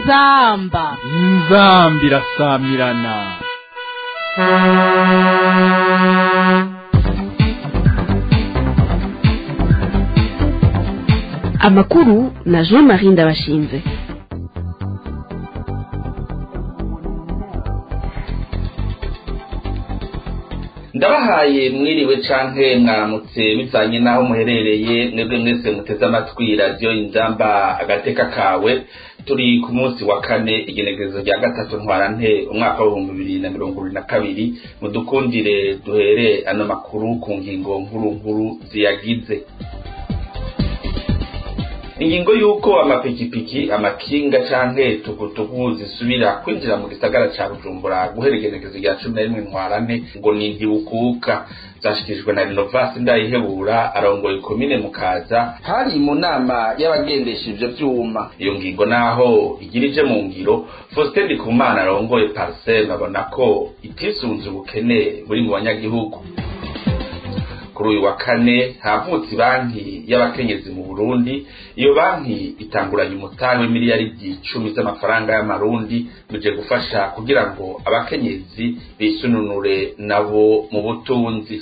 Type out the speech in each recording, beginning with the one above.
inzamba inzambi irasamirana amakuru na jean marie ndabashinze ndabahaye mwiriwe canke mwaramutse bivanye n'aho muherereye mwebwe mwese muteze amatwi radiyo inzamba agateka kawe turi ku munsi wa kane igenekerezo rya gatatu ntwarante umwaka w'ibihumbi bibiri na mirongo ibiri na kabiri mudukundire duhere ano makuru ku ngingo nkuru nkuru ziyagize ingingo y'uko amapikipiki amakinga canke tukutuku zisubira kwinjira mu gisagara ca bujumbura guhera igenekerezo rya cumi na rimwe ntwarante ngo ni ntibukuka zashikirijwe na renovasi ndayihebura arongoye komine mukaza hari mu nama y'abagendesha ivyo vyuma iyo ngingo naho igirije mu ngiro faustin ndikumana arongoye parsem abona ko itisunze ubukene buri mu banyagihugu kuri uyu wa kane havutse banki y'abakenyezi mu burundi iyo banki itanguranye umutahe w'imiliyaridi icumi z'amafaranga y'amarundi bije gufasha kugira ngo abakenyezi bisununure nabo mu butunzi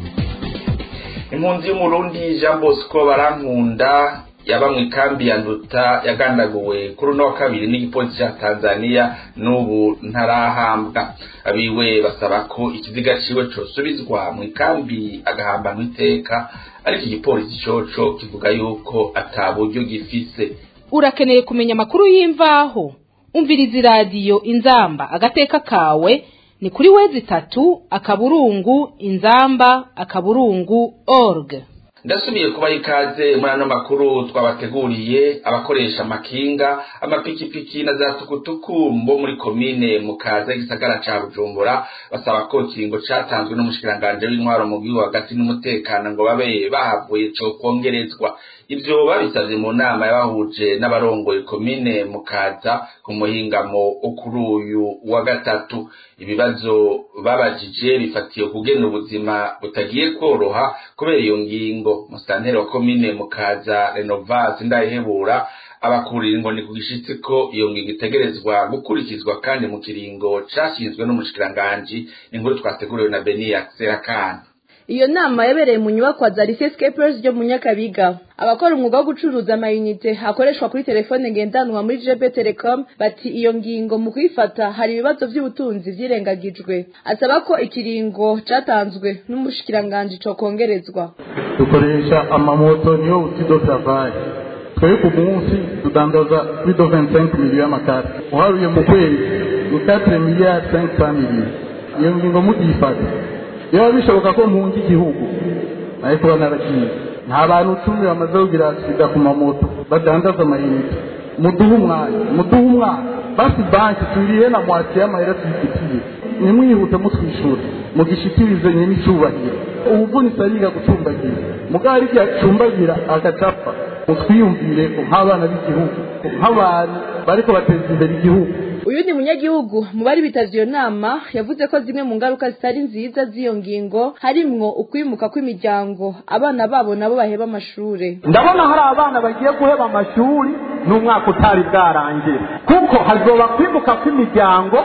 impunzi y'umurundi jean bosco barankunda yaba mu ikambi ya nduta yagandaguwe kuri uno wa kabiri n'igipolisi ca tanzania n'ubu ntarahambwa abiwe basaba ko ikiziga ciwe cosubizwa mu ikambi agahambanwa iteka ariko igipolisi coco kivuga yuko ata buryo gifise urakeneye kumenya amakuru y'imvaho umviriza iradiyo inzamba agateka kawe ni kuri wezi itatu akaburungu inzamba akaburungu org ndasubiye kubaha ikaze muri ano makuru twabateguriye abakoresha amakinga amapikipiki na za tukutuku bo muri komine mukaza igisagara ca bujumbura basaba ko ikiringo catanzwe n'umushikiranganje w'intwaro mu gihugu hagati n'umutekano ngo babe bahavuye co kwongerezwa ivyo babisavye mu nama yabahuje n'abarongoye komine mukaza ku muhingamo kuri uyu wa gatatu ibibazo babajije bifatiye kugena ubuzima butagiye kworoha kubera iyo ngingo musitanteri wa komine mukaza renovasi ndayihebura abakurira ngo ni ku gishitsi ko iyo ngingo itegerezwa gukurikizwa kandi mu kiringo cashinzwe n'umushikiranganji inkuru twateguriwe na beniya serakana iyo nama yabereye mu nyubakwa za lycée scapers ryo mu nyakabiga abakora umwuga wo gucuruza amayinite akoreshwa kuri telefone ngendanwa muri jb telecom bati iyo ngingo mu kuyifata hari ibibazo by'ubutunzi vyirengagijwe asaba ko ikiringo catanzwe n'umushikiranganji cokongerezwa dukoresha amamoto niyo utido travail twebwe ku munsi tudandaza kuri do 25 miliyo y'amakati uharuye mu kwezi ni 4 miliyari 500 miliyo iyo ngingo mugiyifata biba bishoboka ko mpunga igihugu ariko banaragiye nta bantu cumi bamaze kugira sida ku mamoto badandaza amayinite muduhe umwanya muduhe umwanya basi banki turiye na mwaki y'amahera tuyifitiye nimwihute mutwishyura mugishikirize nyine icyubahiro ubuvunitse ariga gucumbagira mugabo ari igihe acumbagira agacapfa mutwiyumvire ko nk'abana b'igihugu nk'abantu bariko bateza imbere igihugu uyu ni munyagihugu mu bari bitavye iyo nama yavuze ko zimwe mu ngaruka zitari nziza z'iyo ngingo harimwo ukwimuka kw'imiryango abana babo nabo baheba amashure ndabona hari abana bagiye guheba amashuri n'umwaka utari bwarangira kuko hazoba kwimuka kw'imiryango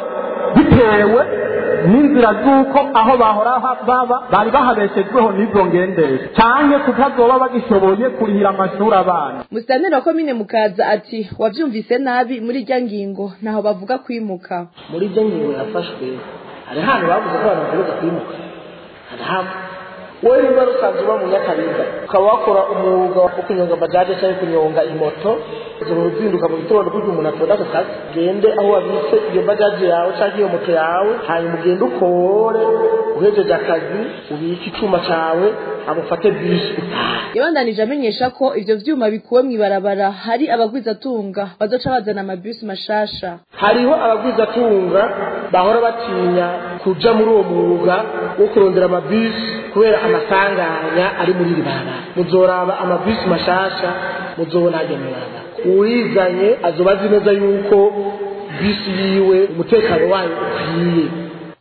bitewe n'inzira z'uko aho bahora baba bari bahabeshejweho n'izo ngendesha canke kutazoba bagishoboye kurihira amashuri abana musitanteri wa komine mukaza ati wavyumvise nabi muri irya ngingo ntaho bavuga kwimuka muri iryo ngingo yafashwe hari ahantu bavuze ko abantu bategereza kwimuka hari hamwe wowe niba rusanzwe uba mu nyakabiga ukaba wakora umwuga wo kunyonga bajaje cyangwa kunyonga imoto ushobora uzinduka mu gitondo kugira umuntu atonda ako kazi gende aho wabitse iyo bajaje yawe cyangwa iyo moto yawe hanyuma ugende ukore uhejeje akazi ubike icuma cawe amufate bisi utaha yabandanije amenyesha ko ivyo vyuma bikuwe mw'ibarabara hari abagwizatunga bazoca bazana amabisi mashasha hariho abagwizatunga bahora batinya kuja muri uwo mwuga wo kurondera amabisi kubera amasanganya ari muri iri barabara muzoraba amabisi mashasha muzobona ajya mu barabara uwizanye azoba azi neza yuko bisi yiwe umutekano wayo ukwiye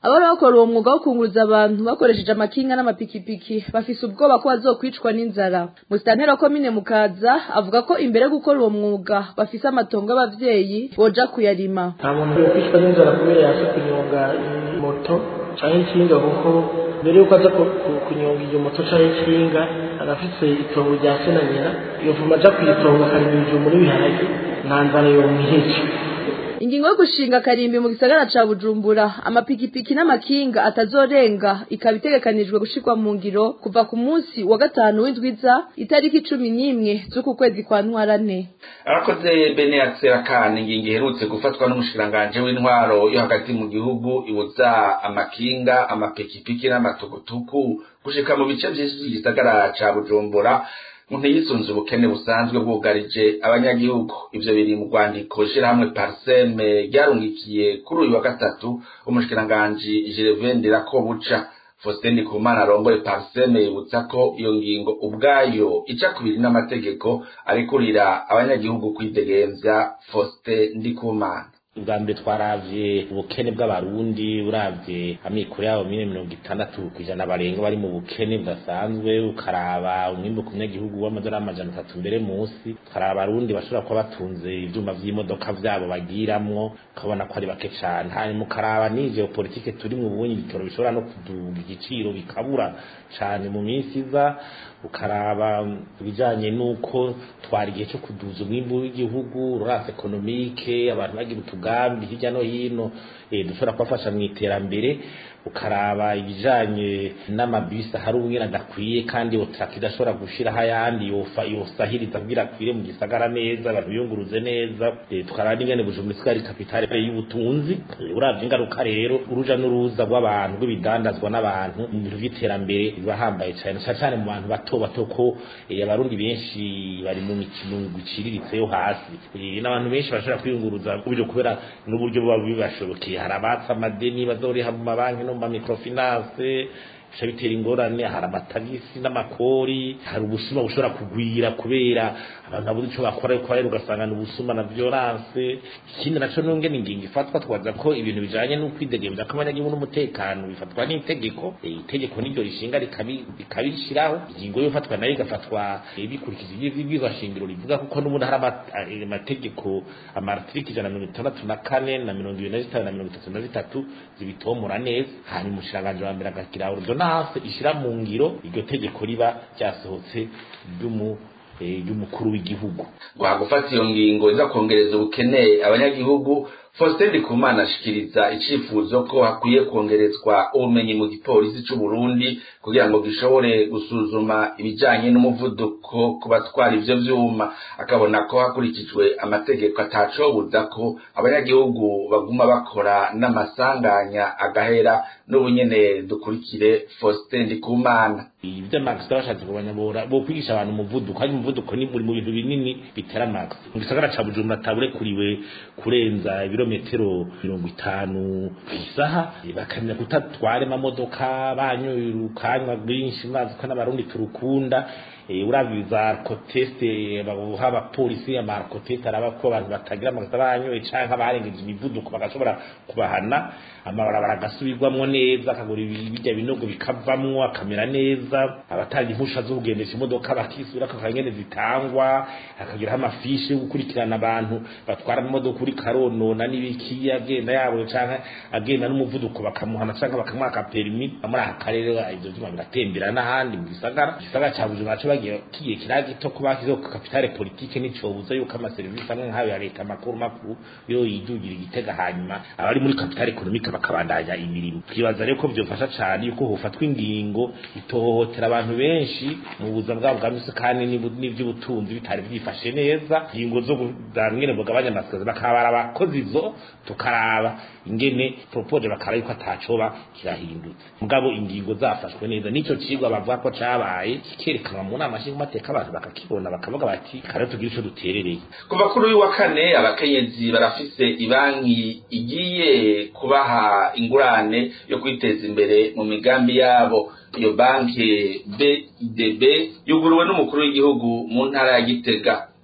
abari bakora uwo mwuga wo kunguruza abantu bakoresheje amakinga n'amapikipiki bafise ubwoba ko bazokwicwa n'inzara musitantera komine mukaza avuga ko imbere yo gukora uwo mwuga bafise amatongo y'abavyeyi boja kuyarima nta muntu yokwicwa n'inzara kubera yaje kunyonga moto canke ikinga kuko mbere yuko aza ku- ku- kunyonga iyo moto canke ikinga arafise itongo rya se na nyina yovuma aja kuyitonga akarima ibijumbu n'ibiharage nta nzara yomwihica ingingo yo gushinga akarimbi mu gisagara ca bujumbura amapikipiki n'amakinga atazorenga ikaba itegekanijwe gushirwa mu ngiro kuva ku munsi wa gatanu w'indwiza itariki cumi n'imwe z'uku kwezi kwa ntwarane arakoze bene akana ingingo iherutse gufatwa n'umushikiranganji w'intwaro yo hagati mu gihugu ibuza amakinga amapikipiki n'amatukutuku gushika mu bice vyinshi vy'igisagara ca bujumbura ngo ntiyisunze ubukene busanzwe bwugarije abanyagihugu ivyo biri mu rwandiko shirahamwe parseme ryarungikiye kuri uyu wa gatatu umushikiranganji jerevendera ko buca Faustin Ndikumana arongoye Parseme yibutsa ko iyo ngingo ubwayo ica kubiri n'amategeko arikurira abanyagihugu kwidegemvya Faustin Ndikumana ubwa mbere twaravye ubukene bw'abarundi uravye amikoro yabo mine mirongo itandatu kw'ijana barenga bari mu bukene budasanzwe ukaraba umwimbu ku munyagihugu w'amadolari amajana atatu mbere munsi ukaraba abarundi bashobora kuba batunze ivyuma vy'imodoka vyabo bagiramwo ukabona ko ari bake cane hanyuma ukaraba n'ivyo politike turi mu bunyi ibitoro bishobora no kuduga igiciro bikabura cane mu minsi iza ukaraba ibijanye n'uko twari igihe cyo kuduza umwimbu w'igihugu rurasi ekonomike abantu bagira utugambi hirya no hino eh, dushobora kubafasha mu iterambere ukaraba ibijanye n'amabisi ahari umwera adakwiye kandi otraka idashobora gushiraho ayandi yofa yosahiriza kugira akwire mu gisagara neza abantu biyunguruze neza eh, tukaraba n'ingene bujumbura isigaye ari kapitale y'ubutunzi Eh, uravye ingaruka rero uruja n'uruza rw'abantu rw'ibidandazwa n'abantu mu bintu vy'iterambere biba hambaye cane cane cane mu bantu bato bato ko eh, abarundi benshi bari mu mikino guciriritse yo hasi Eh, n'abantu benshi bashobora kwiyunguruza uburyo kubera n'uburyo buba bibashobokeye hari abatsa amadeni bazoriha mu mabanki no mu mamikrofinance bica bitera ingorane hari amatagisi n'amakori hari ubusuma bushobora kugwira kubera abantu babuze ico bakora ariko rero ugasanga ni ubusuma na violence ikindi naco nongene ingingo ifatwa twaza ko ibintu bijanye n'ukwidegemvya kw'abanyagihugu n'umutekano bifatwa n'itegeko Eh, itegeko niryo rishinga rikabi- rikabishiraho ingingo yo ifatwa nayo igafatwa eh, bikurikije ivyibwirizwa shingiro rivuga kuko n'ubundi hari ama- eh, amategeko amartiriki ijana na mirongo itandatu na kane na mirongo ibiri na zitanu na mirongo itatu na zitatu zibitomora neza hanyuma umushikiranganji wa mbere agagira ordonance ishira mu ngiro iryo tegeko riba ryasohotse ry'umu eh, ry'umukuru w'igihugu guha gufata iyo ngingo iza kongereza ubukene abanyagihugu Faustin Ndikumana ashikiriza icifuzo ko hakwiye kongerezwa ubumenyi mu gipolisi c'u Burundi kugira ngo gishobore gusuzuma ibijanye n'umuvuduko ku batwara ivyo vyuma akabona ko hakurikijwe amategeko atacobuza ko abanyagihugu baguma bakora n'amasanganya agahera n'ubunyene dukurikire Faustin Ndikumana ibyo max bashatse kubanyabora bo kwigisha abantu umuvuduko kandi umuvuduko ni muri mu bintu binini bitera max mu gisagara ca Bujumbura taburekuriwe kurenza ibirometero mirongo itanu kw'isaha Eh, bakamenya kutatwara amamodoka banyurukanywa rwinshi mwazi ko n'abarundi turukunda Eh, uravye za alcoteste babuha abapolisi ama alcoteste araba ko abantu batagira amakosa banyoye canke abarengeje imivuduko bagashobora kubahana amabarabara agasubirwamwo neza akagura ibijya binogo bikavamwo akamera neza abatanga impusha zo kugendesha imodoka bakisubira akakora ingene zitangwa akagiraho amafishi yo gukurikirana abantu batwara imodoka kuri karonona n'ibiki agenda yabo canke agenda n'umuvuduko bakamuhana canke bakamwaka perimi muri aka karere ivyo vyuma biratembera n'ahandi mu gisagara igisagara ca bujumbura co bagiye kigiye kira gito ko bashyizeho kapitale politike n'icobuza yuko amaserivisi amwe nk'ayo ya leta makuru makuru yo yidugira igitega hanyuma abari muri kapitale ekonomike bakabandanya imirimo twibaza rero ko vyofasha cane yuko hofatwa ingingo itohohotera abantu benshi mu buzima bwabo bwa misi kandi n'ibu- n'ivy'ubutunzi bitari vyifashe neza ingingo zo kuzana ingene bugabanya amasikazi bakabara abakozi izo tukaraba ingene propoje bakaraba yuko atacoba kirahindutse mugabo ingingo zafashwe neza nico cigwa bavuga ko cabaye kikerekanwa mu nama nshingamateka abantu bakakibona bakavuga bati kare tugire ico duterereye kuva kuri uyu wa kane abakenyezi barafise ibanki igiye kubaha ingurane yo kwiteza imbere mu migambi yabo iyo banki BIDB yuguruwe n'umukuru w'igihugu mu ntara ya Gitega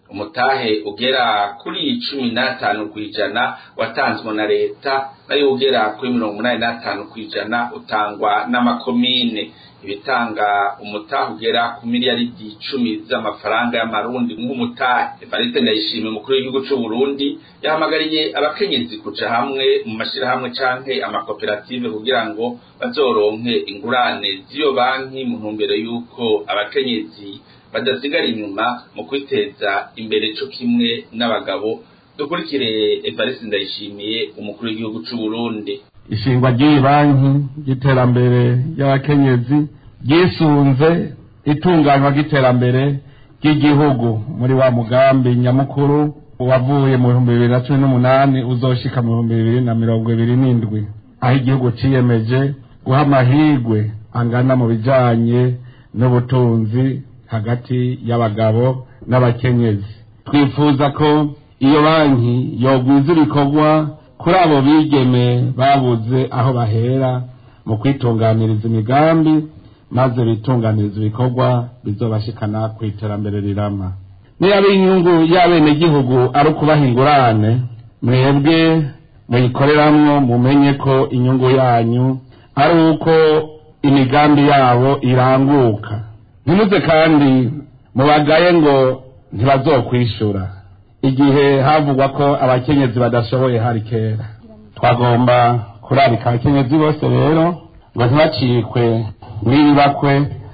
umutahe ugera kuri cumi n'atanu ku ijana watanzwe na leta nayo ugera kuri mirongo umunani n'atanu ku ijana utangwa n'amakomine ibitanga umutahe ugera ku miliyaridi icumi z'amafaranga y'amarundi nk'umutahe evariste ndayishimiye umukuru w'igihugu c'u burundi yahamagariye abakenyezi kuja hamwe mu mashirahamwe canke amakoperative kugira ngo bazoronke ingurane z'iyo banki mu ntumbero y'uko abakenyezi badasigara inyuma mu kwiteza imbere co kimwe n'abagabo dukurikire evariste ndayishimiye umukuru w'igihugu c'u burundi ishingwa ry'iyi banki ry'iterambere ry'abakenyezi ryisunze itunganywa ry'iterambere ry'igihugu muri wa mugambi nyamukuru wavuye mu bihumbi bibiri na cumi n'umunani uzoshika mu bihumbi bibiri na mirongo ibiri n'indwi aho igihugu ciyemeje guha amahirwe angana mu bijanye n'ubutunzi hagati y'abagabo n'abakenyezi twifuza ko iyo banki yogwiza ibikorwa kuri abo bigeme babuze aho bahera mu kwitunganiriza imigambi maze bitunganiriza ibikorwa bizobashikana ku iterambere rirama niba inyungu y'abenegihugu ari ukubaha ingurane mwebwe muyikoreramwo mumenye ko inyungu yanyu ari uko imigambi yabo iranguka ntimuze kandi mubagaye ngo ntibazokwishura igihe havugwa ko abakenyezi badashoboye hari kera twagomba kurarika abakenyezi bose rero ngo ntibacikwe n'ibakwe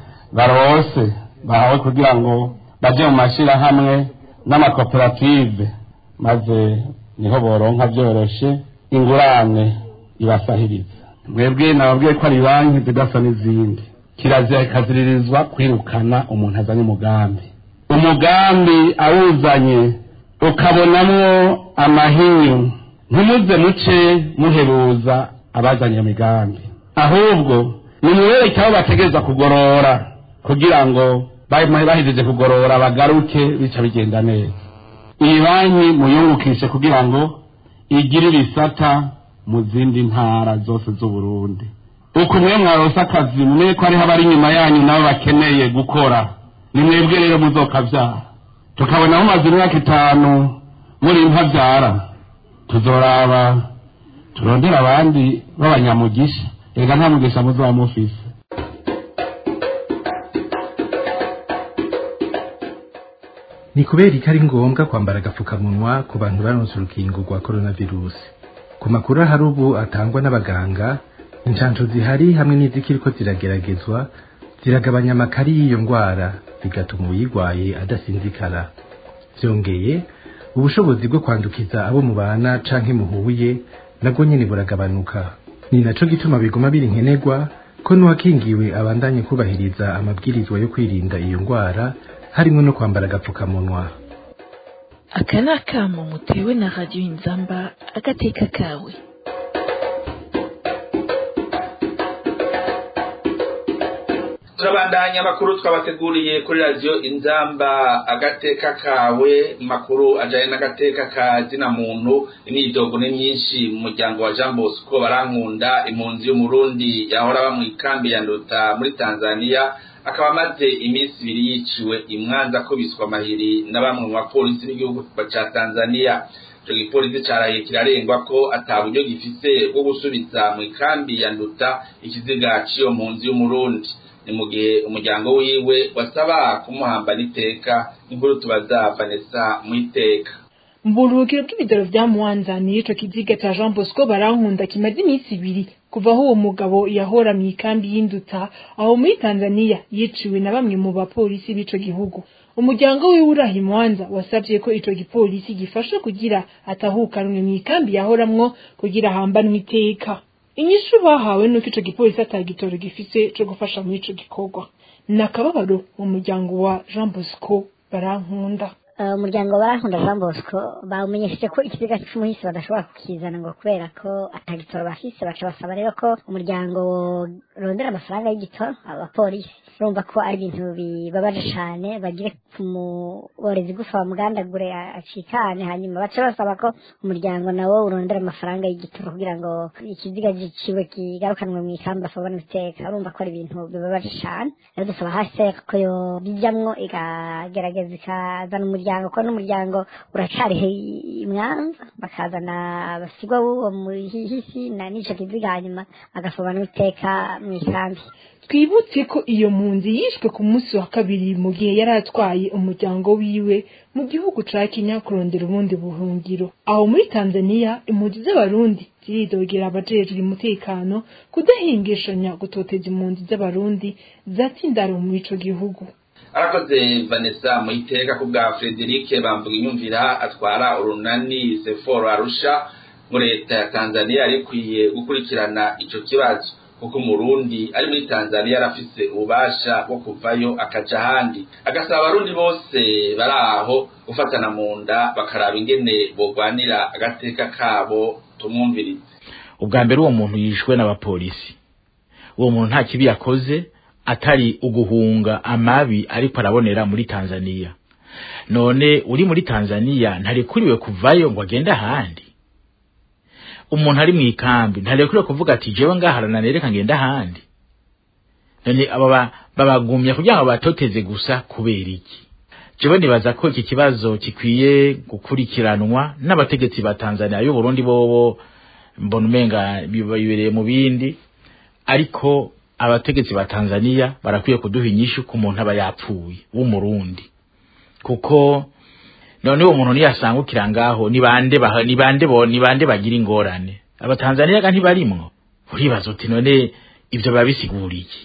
barose bahawe kugira ngo baje mu mashirahamwe n'amakoperative maze niho boronka byoroshe ingurane ibasahiriza mwebwe nababwiye ko ari banki zidasa n'izindi kirazira ikaziririzwa kwirukana umuntu azanye umugambi umugambi awuzanye ukabonamwo amahinyu ntimuze muce muheruza abazanye iyo migambi ahubwo nimubereke aho bategereza kugorora kugira ngo bahejeje kugorora bagaruke bica bigenda neza iyi banki muyungukishe kugira ngo igire ibisata mu zindi ntara zose z'uburundi uko mwe mwarose akazi mumenye ko hariho abari inyuma yanyu nabo bakeneye gukora ni mwebwe rero muzokabyara tukabona mumaze imyaka itanu muri ntabyara tuzoraba turondera abandi b'abanyamugisha reka nta mugisha muzaba mufise ni kubera ko ari ngombwa kwambara agapfukamunwa ku bantu baronse urukingo rwa coronavirus ku makuru ahari ubu atangwa n'abaganga inshansho zihari hamwe n'izikiriko zirageragezwa ziragabanya amakari y'iyo ndwara bigatuma uyirwaye adasinzikara byongeye ubushobozi bwo kwandukiza abo mubana canke muhuye nabwo nyene buragabanuka ni naco gituma biguma biri nkenerwa ko n'uwakingiwe abandanye kubahiriza amabwirizwa yo kwirinda iyo ndwara harimo no kwambara agapfukamunwa aka ni akamo mutewe na radiyo inzamba agateka kawe turabandanya amakuru twabateguriye kuri radiyo inzamba agateka kawe makuru ajyanye n'agateka ka zina muntu imyidogo ni myinshi mu muryango wa jean bosco barankunda impunzi y'umurundi yahora aba mu ikambi ya nduta muri tanzania akaba amaze iminsi ibiri yiciwe imwanza akubiswa amahiri na bamwe mu bapolisi b'igihugu cya tanzania icyo gipolisi cyaraye kirarengwa ko ataburyo gifise bwo gusubiza mu ikambi ya nduta ikiziga cy'iyo mpunzi y'umurundi ni mu gihe umuryango wiwe wasaba kumuhamba n'iteka inkuru tubaza vanessa mu iteka mu buruhukiro bw'ibitaro vya mwanza niyo ico kiziga ca jean bosco barankunda kimaze iminsi ibiri kuva aho uwo mugabo yahora mu ikambi y'induta aho muri tanzania yiciwe na bamwe mu bapolisi b'ico gihugu umuryango wiwe uraha imwanza wasavye ko ico gipolisi gifasha kugira atahukanwe mu ikambi yahoramwo kugira ahambanwe iteka inyishu bahawe nuko ico gipolisi atagitoro gifise co gufasha muri ico gikorwa ni akababaro mu muryango wa jean bosco barankunda umuryango barankunda jean bosco bawumenyesheje ko ikiziga c'umuhisi badashobora kukizana ngo kubera ko atagitoro bafise baca basaba rero ko umuryango rondera amafaranga y'igitoro abapolisi urumva ko ari ibintu bibabaje cane bagire kumuborezi gufa bamugandagure acikane hanyuma baca basaba ko umuryango nawo urondera amafaranga y'igitoro kugira ngo ikiziga ciwe kigarukanwe mu ikamba afabona iteka urumva ko ari ibintu bibabaje cane rero dusaba hasi ko yo bijamwo ikagerageza ikazana umuriro muryango ko n'umuryango uracari imwanza bakazana abasigwa b'uwo muhisi na n'ico kiziga hanyuma agasobanura iteka mu ikambi twibutse ko iyo mpunzi yishwe ku munsi wa kabiri mu gihe yari atwaye umuryango wiwe mu gihugu ca Kenya kurondera ubundi buhungiro aho muri Tanzania impunzi z'abarundi ziridogera abajejwe umutekano kudahingishanya gutoteza impunzi z'abarundi zatsindaro muri ico gihugu arakoze vanessa muyiteka ku bwa frederic bamvuga inyumvira atwara urunani seforo arusha mu leta ya tanzania yari ikwiye gukurikirana ico kibazo kuko umurundi ari muri tanzania arafise ububasha bwo kuvayo akaja ahandi agasaba abarundi bose bari aho gufatana mu nda bakaraba ingene bogwanira agateka kabo tumwumvirize ubwa mbere uwo muntu yishwe n'abapolisi uwo muntu nta kibi yakoze atari uguhunga amabi ariko arabonera muri Tanzania none uri muri Tanzania ntarekuriwe kuvayo ngo agende ahandi umuntu ari mu ikambi ntarekuriwe kuvuga ati jewe ngaharana nereka ngenda ahandi none aba babagumya kugira ngo batoteze gusa kubera iki jewe nibaza ko iki kibazo gikwiye gukurikiranwa n'abategetsi ba Tanzania y'u Burundi bobo mbona umenga bibereye mu bindi ariko abategetsi ba Tanzania barakwiye kuduha inyishu ku muntu aba yapfuye w'umurundi kuko none uwo muntu niyasangukira ngaho ni bande ni bande bo ni bande bagira ingorane abatanzania ga ntibarimwo uribaza uti none ibyo babisiguriye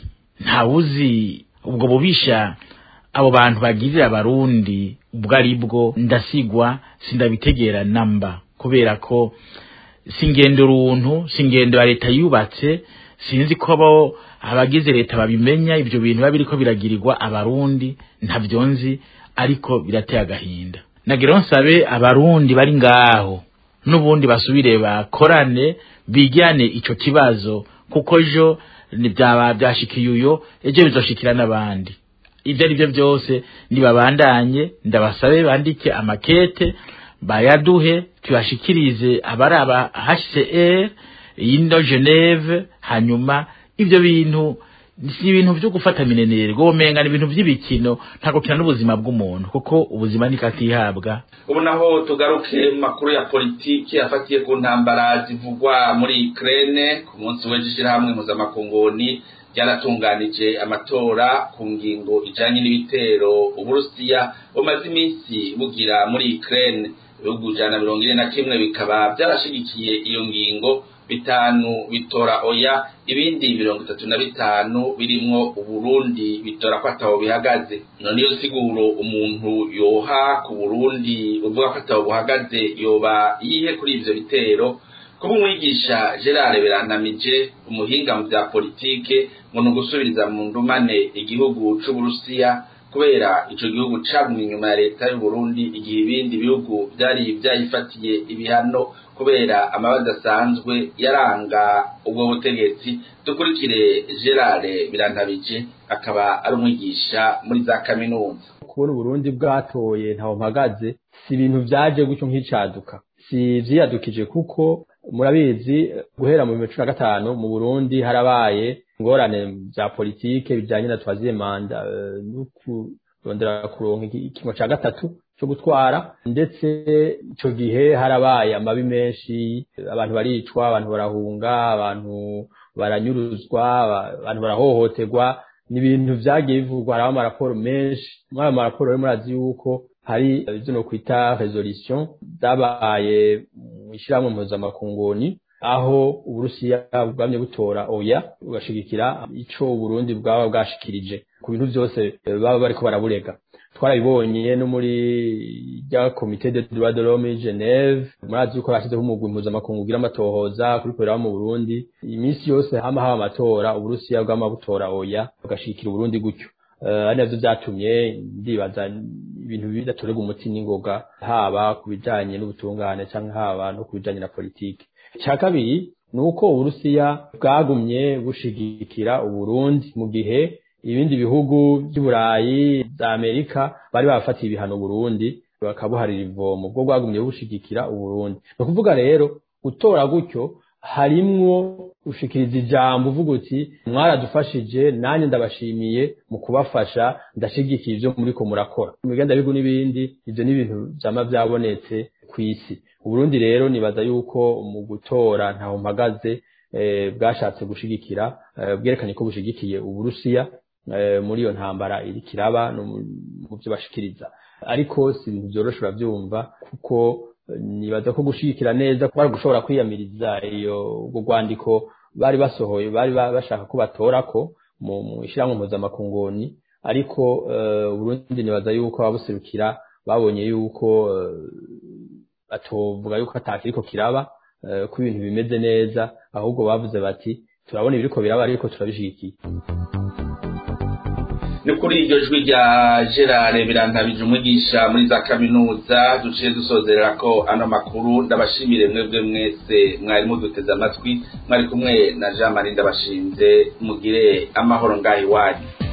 ntawuzi ubwo bubisha abo bantu bagirira abarundi ubwo ari bwo ndasigwa sindabitegera namba kubera ko singendo runtu singendo ya leta yubatse sinzi ko bo abagize leta babimenya ibyo bintu biba biriko biragirirwa abarundi ntavyo nzi ariko birateye agahinda nagira nsabe abarundi bari ngaho n'ubundi basubire bakorane bigane ico kibazo kuko jo byaba byashikiye uyo ejo bizoshikira n'abandi ibyo ari byo byose nibabandanye ndabasabe bandike amakete bayaduhe tuyashikirize abaraba HCR yino Geneve hanyuma ibyo bintu si ibintu byo gufata minenere gomenga ni ibintu by'ibikino ntabwo kina n'ubuzima bw'umuntu kuko ubuzima nikatihabwa ubu naho tugaruke mu makuru ya politiki afatiye ku ntambara zivugwa muri Ukraine ku munsi w'ejo ishyirahamwe mpuzamakunguni ryaratunganije amatora ku ngingo ijanye n'ibitero uburusiya bumaze iminsi bugira muri Ukraine ibihugu ijana na mirongo ine na kimwe bikaba byarashigikiye iyo ngingo bitanu bitora oya ibindi mirongo itatu na bitanu birimwo uburundi bitora ko ataho bihagaze none iyo siguro umuntu yoha ku burundi uvuga ko ataho buhagaze yoba yihe kuri ivyo bitero kuba umwigisha gerard beranamije umuhinga mu vya politike ngo ni ugusubiriza mu ndumane igihugu c'uburusiya kubera ico gihugu cagumye inyuma ya leta y'uburundi igihe ibindi bihugu vyari vyayifatiye ibihano kubera amabazi asanzwe yaranga ubwo butegetsi dukurikire gerard birantabije akaba ari umwigisha muri za kaminuza kubona uburundi bwatoye ntaho mpagaze si ibintu vyaje gutyo nk'icaduka si vyiyadukije kuko murabizi guhera mu bihumbi cumi na gatanu mu burundi harabaye ingorane za politike bijanye na twaziye manda no kurondera kuronka ikingo ca gatatu cyo gutwara ndetse ico gihe harabaye amabi menshi abantu baricwa abantu barahunga abantu baranyuruzwa abantu barahohoterwa ni ibintu vyagiye bivugwa haraho amaraporo menshi muri ayo maraporo rero murazi yuko hari ivyo no kwita resolution zabaye mu ishyirahamwe mpuzamakunguni aho uburusiya bwamye butora oya bugashigikira ico uburundi bwaba bwashikirije ku bintu vyose baba bariko baraburega twarabibonye no muri rya komite de droit de l'homme Geneve murazi yuko bashizeho umugwi mpuzamakungu ugira amatohoza kuri korera mu Burundi iminsi yose hama haba amatora uburusiya bwama butora oya bugashikira uburundi gutyo ari navyo vyatumye ndibaza ibintu bidatorerwa umuti n'ingoga haba ku bijanye n'ubutungane canke haba no ku bijanye na politiki icya kabiri ni uko uburusiya bwagumye bushigikira uburundi mu gihe ibindi bihugu by'uburayi za amerika bari babafatiye ibihano burundi bakabuharira ivomo bwo bwagumye bushigikira uburundi ni ukuvuga rero gutora gutyo harimwo ushikiriza ijambo uvuga uti mwaradufashije nanjye ndabashimiye mu kubafasha ndashigikiye ibyo muriko murakora mu bigandabigu n'ibindi ibyo ni ibintu byama byabonetse ku isi uburundi rero nibaza yuko mu gutora ntaho mpagaze bwashatse gushigikira bwerekanye ko bushigikiye uburusiya muri iyo ntambara iri kiraba no mu byo bashikiriza ariko si ibintu byoroshe urabyumva kuko nibaza ko gushigikira neza bari gushobora kwiyamiriza iyo ubwo rwandiko bari basohoye bari bashaka ko batorako mu ishyirahamwe mpuzamakungoni ariko uburundi nibaza yuko ababuserukira babonye yuko batovuga yuko atakiriko kiraba ko ibintu bimeze neza ahubwo bavuze bati turabona ibiriko biraba ariko turabishigikiye ni kuri iryo jwi rya gerard birantabije umwigisha muri za kaminuza duciye dusozerera ko ano makuru ndabashimire mwebwe mwese mwari muduteze amatwi mwari kumwe na jean marie ndabashinze mugire amahoro ngaho iwanyu